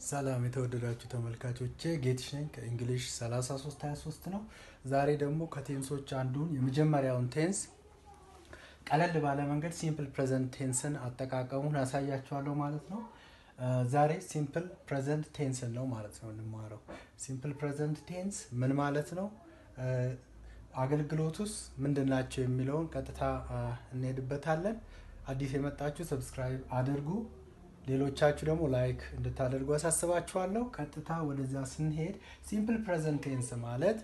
ሰላም የተወደዳችሁ ተመልካቾቼ ጌትሽ ነኝ ከእንግሊሽ 3323 ነው። ዛሬ ደግሞ ከቴንሶች አንዱን የመጀመሪያውን ቴንስ ቀለል ባለ መንገድ ሲምፕል ፕሬዘንት ቴንስን አጠቃቀሙን ያሳያችኋለሁ ማለት ነው። ዛሬ ሲምፕል ፕሬዘንት ቴንስን ነው ማለት ነው እንማረው። ሲምፕል ፕሬዘንት ቴንስ ምን ማለት ነው? አገልግሎቱስ ምንድን ናቸው የሚለውን ቀጥታ እንሄድበታለን። አዲስ የመጣችሁ ሰብስክራይብ አድርጉ። ሌሎቻችሁ ደግሞ ላይክ እንድታደርጉ አሳስባችኋለሁ። ቀጥታ ወደዛ ስንሄድ ሲምፕል ፕሬዘንት ቴንስ ማለት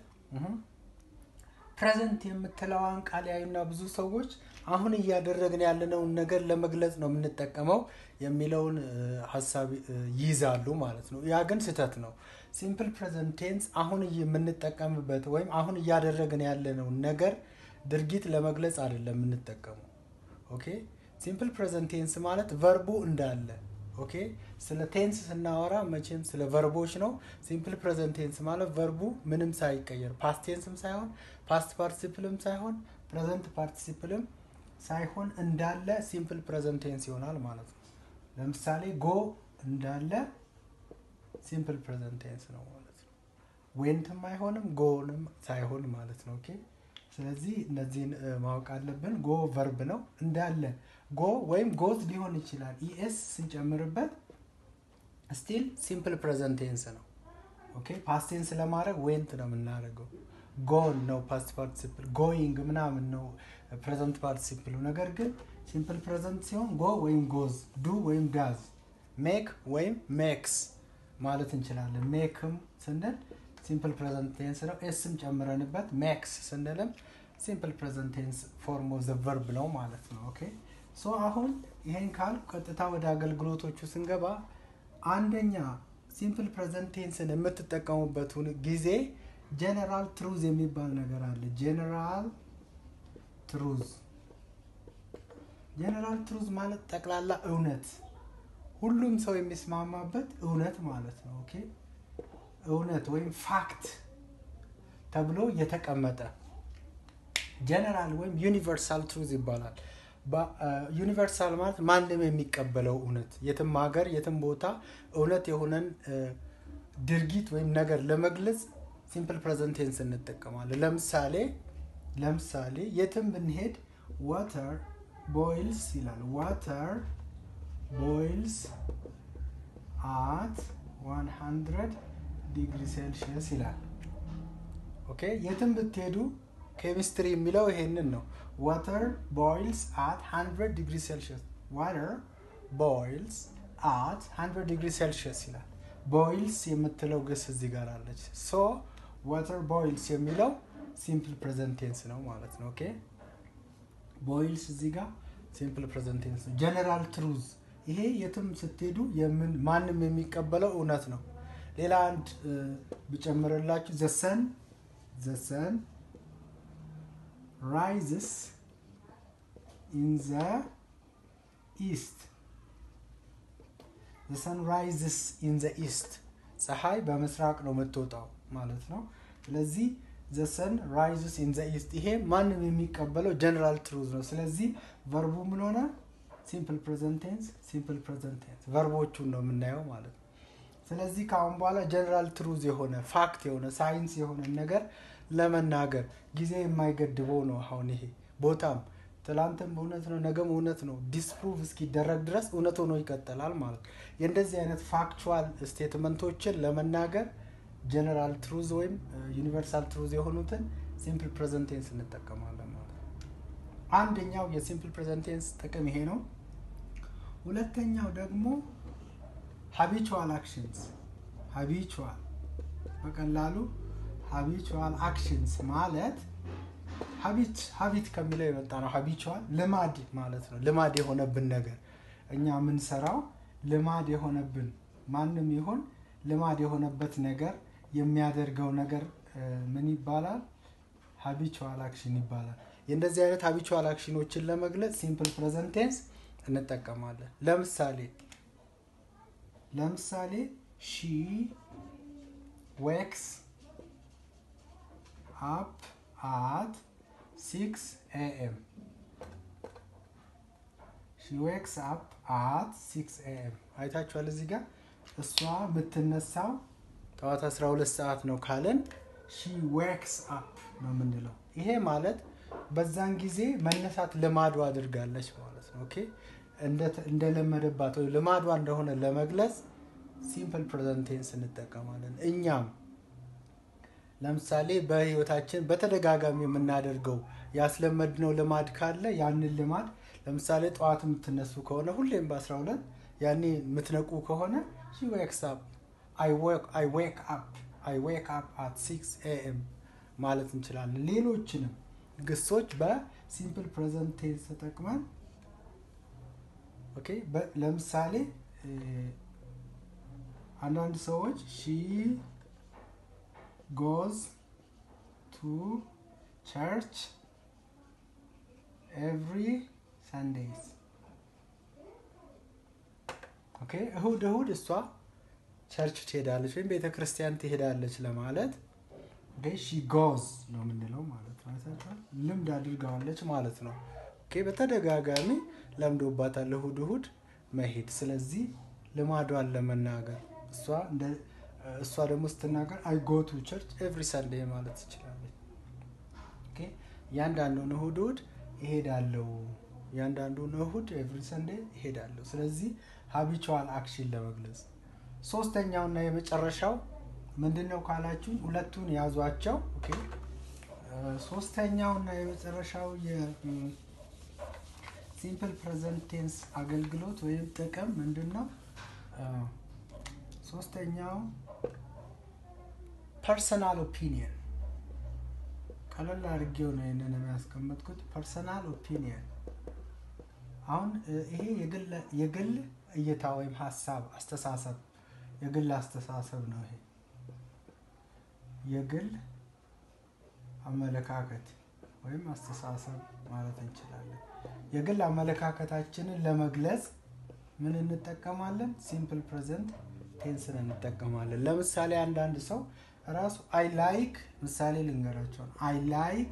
ፕሬዘንት የምትለዋን ቃል ያዩና ብዙ ሰዎች አሁን እያደረግን ያለነውን ነገር ለመግለጽ ነው የምንጠቀመው የሚለውን ሀሳብ ይይዛሉ ማለት ነው። ያ ግን ስህተት ነው። ሲምፕል ፕሬዘንት ቴንስ አሁን የምንጠቀምበት ወይም አሁን እያደረግን ያለነውን ነገር ድርጊት ለመግለጽ አይደለም የምንጠቀመው። ኦኬ ሲምፕል ፕሬዘንት ቴንስ ማለት ቨርቡ እንዳለ ኦኬ። ስለ ቴንስ ስናወራ መቼም ስለ ቨርቦች ነው። ሲምፕል ፕሬዘንት ቴንስ ማለት ቨርቡ ምንም ሳይቀየር ፓስት ቴንስም ሳይሆን ፓስት ፓርቲሲፕልም ሳይሆን ፕሬዘንት ፓርቲሲፕልም ሳይሆን እንዳለ ሲምፕል ፕሬዘንት ቴንስ ይሆናል ማለት ነው። ለምሳሌ ጎ እንዳለ ሲምፕል ፕሬዘንት ቴንስ ነው ማለት ነው። ዌንትም አይሆንም ጎንም ሳይሆን ማለት ነው። ኦኬ ስለዚህ እነዚህን ማወቅ አለብን። ጎ ቨርብ ነው እንዳለ ጎ ወይም ጎዝ ሊሆን ይችላል። ኢኤስ ስንጨምርበት ስቲል ሲምፕል ፕሬዘንት ቴንስ ነው። ኦኬ ፓስት ቴንስ ለማድረግ ዌንት ነው የምናደርገው። ጎን ነው ፓስት ፓርቲሲፕል፣ ጎይንግ ምናምን ነው ፕሬዘንት ፓርቲሲፕሉ። ነገር ግን ሲምፕል ፕሬዘንት ሲሆን ጎ ወይም ጎዝ፣ ዱ ወይም ዳዝ፣ ሜክ ወይም ሜክስ ማለት እንችላለን። ሜክም ስንል ሲምፕል ፕሬዘንት ቴንስ ነው። ኤስም ጨምረንበት ሜክስ ስንልም ሲምፕል ፕሬዘንት ቴንስ ፎርም ኦፍ ዘ ቨርብ ነው ማለት ነው። ኦኬ ሶ አሁን ይሄን ካል ቀጥታ ወደ አገልግሎቶቹ ስንገባ አንደኛ ሲምፕል ፕሬዘንት ቴንስን የምትጠቀሙበት ጊዜ ጀነራል ትሩዝ የሚባል ነገር አለ። ጀነራል ትሩዝ ጀነራል ትሩዝ ማለት ጠቅላላ እውነት፣ ሁሉም ሰው የሚስማማበት እውነት ማለት ነው። ኦኬ እውነት ወይም ፋክት ተብሎ የተቀመጠ ጀነራል ወይም ዩኒቨርሳል ትሩዝ ይባላል። ዩኒቨርሳል ማለት ማንም የሚቀበለው እውነት፣ የትም ሀገር የትም ቦታ እውነት የሆነን ድርጊት ወይም ነገር ለመግለጽ ሲምፕል ፕሬዘንት ቴንስ እንጠቀማለን። ለምሳሌ ለምሳሌ የትም ብንሄድ ዋተር ቦይልስ ይላል። ዋተር ቦይልስ አት 100 ዲግሪ ሴልሺየስ ይላል። ኦኬ የትም ብትሄዱ ኬሚስትሪ የሚለው ይሄንን ነው። ዋተር ቦይልስ አት 100 ዲግሪ ሴልሺየስ ዋተር ቦይልስ አት 100 ዲግሪ ሴልሺየስ ይላል። ቦይልስ የምትለው ግስ እዚህ ጋር አለች። ሶ ዋተር ቦይልስ የሚለው ሲምፕል ፕሬዘንት ቴንስ ነው ማለት ነው። ኦኬ ቦይልስ እዚህ ጋር ሲምፕል ፕሬዘንት ቴንስ ነው። ጀነራል ትሩዝ ይሄ የትም ስትሄዱ ማንም የሚቀበለው እውነት ነው። ሌላ አንድ ብጨምርላችሁ ዘሰን ዘሰን ራይዝስ ኢን ዘ ኢስት ዘሰን ራይዝስ ኢን ዘ ኢስት ፀሐይ በምስራቅ ነው የምትወጣው ማለት ነው። ስለዚህ ዘሰን ራይዝስ ኢን ዘ ኢስት ይሄ ማንም የሚቀበለው ጀነራል ትሩዝ ነው። ስለዚህ ቨርቡ ምን ሆነ? ሲምፕል ፕሬዘንት ቴንስ ሲምፕል ፕሬዘንት ቴንስ ቨርቦቹን ነው የምናየው ማለት ነው። ስለዚህ ከአሁን በኋላ ጀነራል ትሩዝ የሆነ ፋክት የሆነ ሳይንስ የሆነ ነገር ለመናገር ጊዜ የማይገድበው ነው። አሁን ይሄ ቦታም ትላንትም እውነት ነው፣ ነገም እውነት ነው። ዲስፕሩቭ እስኪደረግ ድረስ እውነት ሆኖ ይቀጥላል ማለት ነው። የእንደዚህ አይነት ፋክቹዋል ስቴትመንቶችን ለመናገር ጀነራል ትሩዝ ወይም ዩኒቨርሳል ትሩዝ የሆኑትን ሲምፕል ፕሬዘንት ቴንስ እንጠቀማለን ማለት ነው። አንደኛው የሲምፕል ፕሬዘንት ቴንስ ጥቅም ይሄ ነው። ሁለተኛው ደግሞ ሀቢቹዋል አክሽንስ ሀቢቹዋል በቀላሉ ሀቢቹዋል አክሽንስ ማለት ሀቢት ሀቢት ከሚለው የመጣ ነው። ሀቢቹዋል ልማድ ማለት ነው። ልማድ የሆነብን ነገር እኛ የምንሰራው ልማድ የሆነብን ማንም ይሁን ልማድ የሆነበት ነገር የሚያደርገው ነገር ምን ይባላል? ሀቢቹዋል አክሽን ይባላል። የእንደዚህ አይነት ሀቢቹዋል አክሽኖችን ለመግለጽ ሲምፕል ፕሬዘንት ቴንስ እንጠቀማለን። ለምሳሌ ለምሳሌ ሺ ዌክስ አፕ አት ሲክስ ኤኤም ሺ ዌክስ አፕ አት ሲክስ ኤኤም አይታችኋል። እዚህ ጋር እሷ የምትነሳው ጠዋት 12 ሰዓት ነው ካለን ሺ ዌክስ አፕ ነው የምንለው። ይሄ ማለት በዛን ጊዜ መነሳት ልማዷ አድርጋለች ማለት ነው። ኦኬ እንደለመደባት ወይ ልማዷ እንደሆነ ለመግለጽ ሲምፕል ፕሬዘንት ቴንስ እንጠቀማለን። እኛም ለምሳሌ በህይወታችን በተደጋጋሚ የምናደርገው ያስለመድነው ልማድ ካለ ያንን ልማድ ለምሳሌ ጠዋት የምትነሱ ከሆነ ሁሌም በ12 ያኔ የምትነቁ ከሆነ ሺ ዌክስ አፕ አይ ዌክ አፕ አይ ዌክ አፕ አት ሲክስ ኤኤም ማለት እንችላለን። ሌሎችንም ግሶች በሲምፕል ፕሬዘንት ቴንስ ተጠቅመን ኦኬ ለምሳሌ አንዳንድ ሰዎች ሺ ጎዝ ቱ ቸርች ኤቭሪ ሰንዴይስ ኦኬ እሁድ እሁድ እሷ ቸርች ትሄዳለች ወይም ቤተ ክርስቲያን ትሄዳለች ለማለት ሺ ጎዝ ነው የምንለው ማለት ነው። ልምድ አድርገዋለች ማለት ነው። ኦኬ በተደጋጋሚ ለምዶባታል እሁድ እሁድ መሄድ። ስለዚህ ልማዷን ለመናገር እሷ ደግሞ ስትናገር አይ ጎ ቱ ቸርች ኤቭሪ ሰንዴ ማለት ትችላለች። እያንዳንዱን እሁድ እሁድ እሄዳለሁ፣ እያንዳንዱን እሁድ ኤቭሪ ሰንዴ እሄዳለሁ። ስለዚህ ሀቢቹዋል አክሽን ለመግለጽ ሶስተኛውና የመጨረሻው ምንድን ነው ካላችሁ ሁለቱን ያዟቸው። ኦኬ ሶስተኛውና የመጨረሻው የሲምፕል ፕሬዘንት ቴንስ አገልግሎት ወይም ጥቅም ምንድን ነው? ሶስተኛው ፐርሰናል ኦፒኒየን ቀለል አድርጌው ነው ይህንን የሚያስቀመጥኩት። ፐርሰናል ኦፒኒየን አሁን ይሄ የግል እይታ ወይም ሀሳብ አስተሳሰብ የግል አስተሳሰብ ነው። ይሄ የግል አመለካከት ወይም አስተሳሰብ ማለት እንችላለን። የግል አመለካከታችንን ለመግለጽ ምን እንጠቀማለን? ሲምፕል ፕሬዘንት ቴንስን እንጠቀማለን። ለምሳሌ አንዳንድ ሰው ራሱ አይ ላይክ ምሳሌ ልንገራቸው አይ ላይክ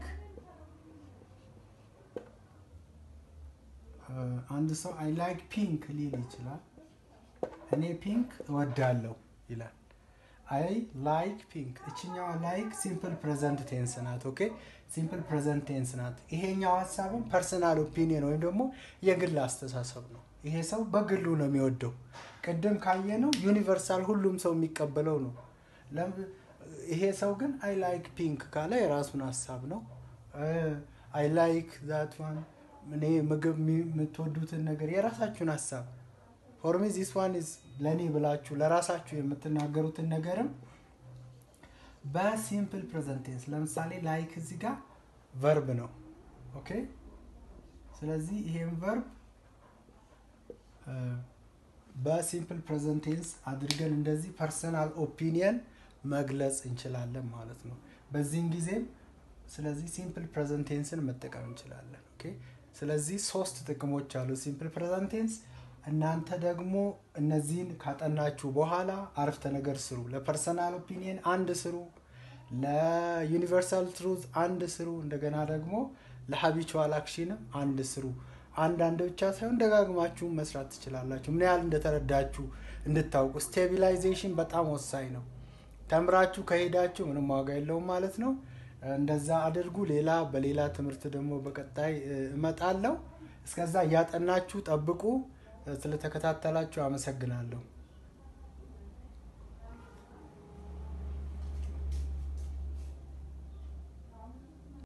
አንድ ሰው አይ ላይክ ፒንክ ሊል ይችላል። እኔ ፒንክ እወዳለሁ ይላል። አይ ላይክ ፒንክ። እችኛዋ ላይክ ሲምፕል ፕሬዘንት ቴንስ ናት። ኦኬ ሲምፕል ፕሬዘንት ቴንስ ናት። ይሄኛው ሀሳብም ፐርሰናል ኦፒኒየን ወይም ደግሞ የግል አስተሳሰብ ነው። ይሄ ሰው በግሉ ነው የሚወደው። ቅድም ካየነው ዩኒቨርሳል ሁሉም ሰው የሚቀበለው ነው። ይሄ ሰው ግን አይ ላይክ ፒንክ ካለ የራሱን ሀሳብ ነው። አይ ላይክ ዛት ዋን እኔ ምግብ የምትወዱትን ነገር የራሳችሁን ሀሳብ ፎርሚ ዚስ ዋን ኢዝ ለእኔ ብላችሁ ለራሳችሁ የምትናገሩትን ነገርም በሲምፕል ፕሬዘንት ቴንስ ለምሳሌ ላይክ እዚህ ጋር ቨርብ ነው። ኦኬ ስለዚህ ይሄን ቨርብ በሲምፕል ፕሬዘንት ቴንስ አድርገን እንደዚህ ፐርሰናል ኦፒኒየን መግለጽ እንችላለን ማለት ነው። በዚህን ጊዜም ስለዚህ ሲምፕል ፕሬዘንት ቴንስን መጠቀም እንችላለን። ኦኬ ስለዚህ ሶስት ጥቅሞች አሉ ሲምፕል ፕሬዘንት ቴንስ። እናንተ ደግሞ እነዚህን ካጠናችሁ በኋላ አረፍተ ነገር ስሩ። ለፐርሰናል ኦፒኒየን አንድ ስሩ፣ ለዩኒቨርሳል ትሩዝ አንድ ስሩ፣ እንደገና ደግሞ ለሀቢቹዋል አክሽንም አንድ ስሩ። አንዳንድ ብቻ ሳይሆን ደጋግማችሁ መስራት ትችላላችሁ። ምን ያህል እንደተረዳችሁ እንድታውቁ። ስቴቢላይዜሽን በጣም ወሳኝ ነው። ተምራችሁ ከሄዳችሁ ምንም ዋጋ የለውም ማለት ነው። እንደዛ አድርጉ። ሌላ በሌላ ትምህርት ደግሞ በቀጣይ እመጣለሁ። እስከዛ እያጠናችሁ ጠብቁ። ስለተከታተላችሁ አመሰግናለሁ።